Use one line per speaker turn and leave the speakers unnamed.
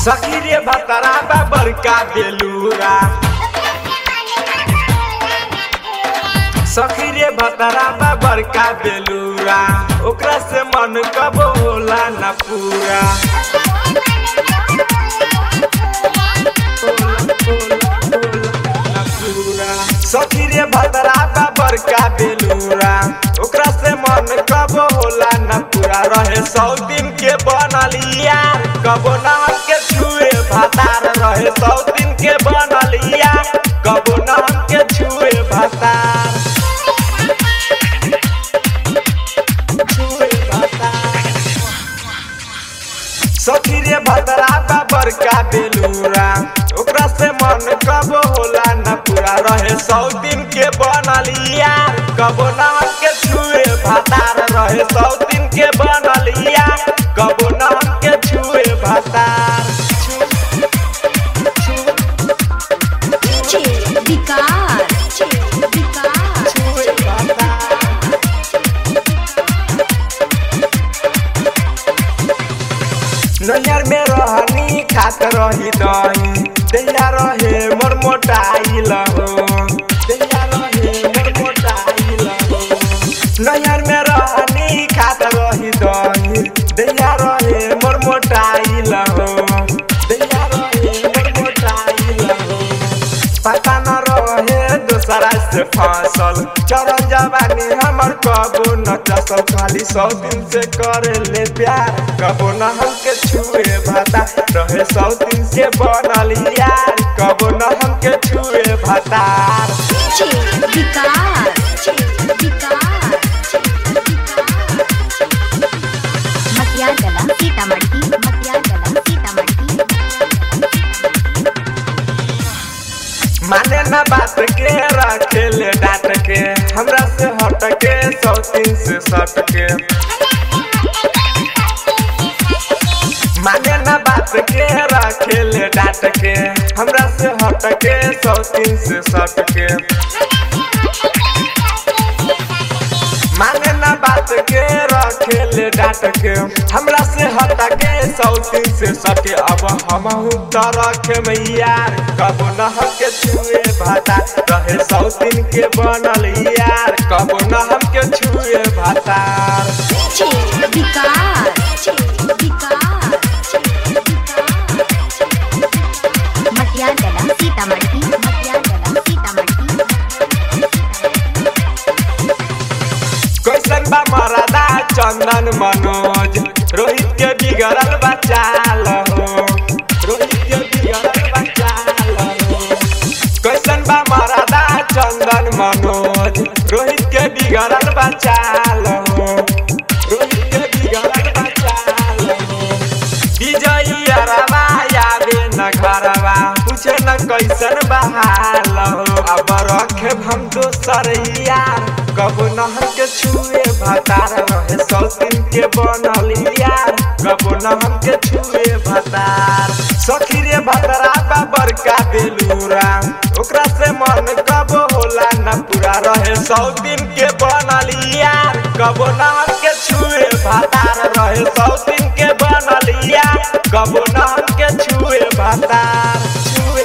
सखी रे भतरा बा बड़का बेलूरा सखी रे भतरा बा बड़का बेलूरा ओकरा से मन कब होला न पूरा सखी रे भतरा बा बड़का बेलूरा ओकरा से मन कब होला न पूरा रहे सौ दिन के बनल यार कबो ना के छुए भातार रहे सौ दिन के बनल यार कबो ना के छुए भातार छुए भातार सखी रे भतरा बा बड़का बेलूरा ओकरा से मन कब होला न पूरा रहे सौ दिन के बनल यार कबो ना के छुए भातार रहे सौ दिन के बनल यार कबो ना के छुए भातार
DJ विकार विकार
छुए भातार नैहर में रहनी खात रही दही दैया रहे मोर मोटाइल हो दैया रहे मोर मोटाइल हो नैहर में रहनी खात रही दही दैया रहे मोर मोटाइल हो दैया रहे मोर मोटाइल हो पता न रहे दूसरा से फसल चरण जवानी हमर कबो न चसल खाली सौ दिन से करे ले प्यार कबो न हमके छुए भाता रहे सौ दिन से बनल यार कबो न हमके छुए भातार
DJ विकार विकार मटिया जला सीतामढ़ी मटिया जला सीतामढ़ी
माने न बात के रखे ले डांट के हमरा से हट के सौ दिन से सट के माने न बात के रखे ले डांट के हमरा से हट के सौ दिन से सट के माने न बात के रखे ले डांट के हमरा से हट के सौ दिन से सटे अब हम तो रखे मैयार कबो न हमके छुए भाता रहे सौ दिन के बनल यार कबो न हमके छुए भातार
DJ विकार विकार मटिया जला सीतामढ़ी मटिया जला सीतामढ़ी
कैसन बा मरदा चंदन मनोज रोहित के बिगड़ल बचाल हो रोहित के बिगड़ल बचाल हो कैसन बा मरदा चंदन मनोज रोहित के बिगड़ल बचाल हो रोहित के बिगड़ल बचाल हो विजयी अरबा याबे न घरवा पूछे न कैसन बहाल हो अब रखे हम दोसर यार कबो न हमके छुए भतार रहे सौ दिन के बनल यार कबो न हमके छुए भतार सखी रे भतरा बा बड़का बेलूरा ओकरा से मन कबो होला न पूरा रहे सौ दिन के बनल यार कबो न हमके छुए भतार रहे सौ दिन के बनल यार कबो न हमके छुए भतार